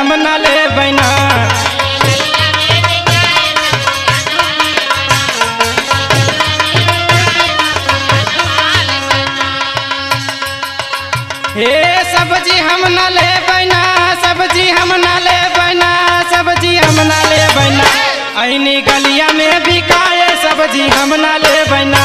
हम ना ले बैना हे सब्जी हम ना ले बैना सब्जी हम ना ले बैना सब्जी हम ना ले बैना ऐनी गलिया में बिकाए सब्जी हम ना ले बैना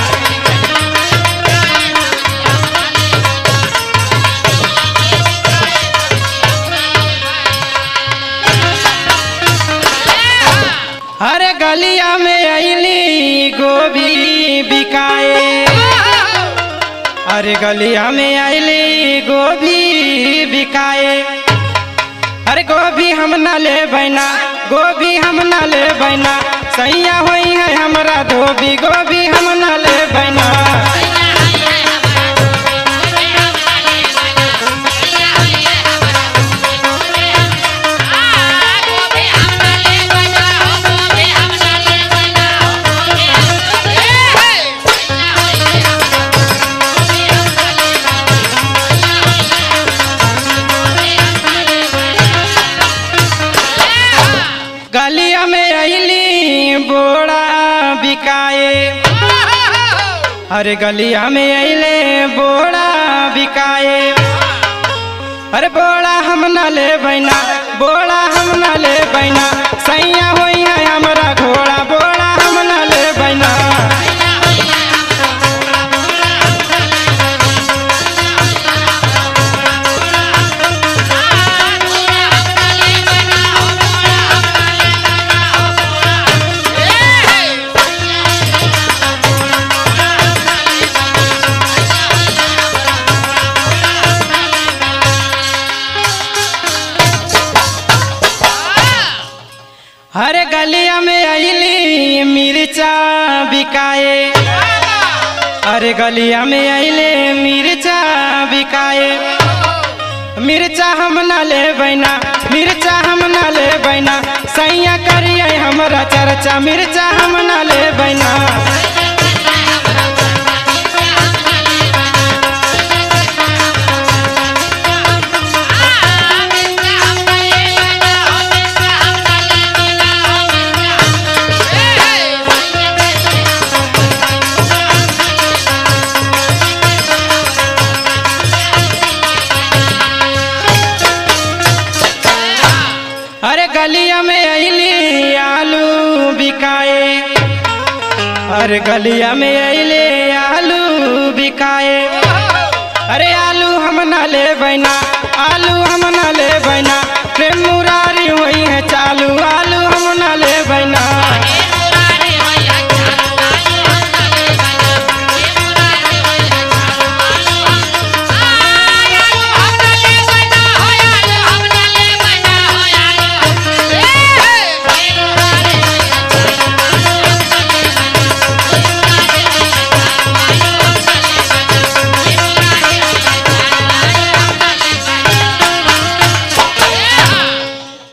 अरे गलिया में ऐली गोभी बिकाए अरे गलिया में ऐली गोभी बिकाए अरे गोभी हम ना ले बैना गोभी हम ना ले बैना सैया होई है हमरा धोबी गोभी हम ना ले बैना गलिया में ऐली बोड़ा बिकाए अरे गलिया में ऐले बोड़ा बिकाए अरे बोड़ा हम ना ले बैना बोड़ा हम ना ले बैना सैया होई है हमरा घोड़ा बोड़ा हम ना ले बैना अरे गलिया में ऐली मिर्चा बिकाए अरे गलिया में ऐले मिर्चा बिकाए मिर्चा हम ना ले बैना मिर्चा हम ना ले बैना सैया करिए हमरा चर्चा मिर्चा हम ना ले बैना अरे गलिया में ऐली आलू बिकाए अरे गलिया में ऐले आलू बिकाए अरे आलू हम ना ले बैना आलू हम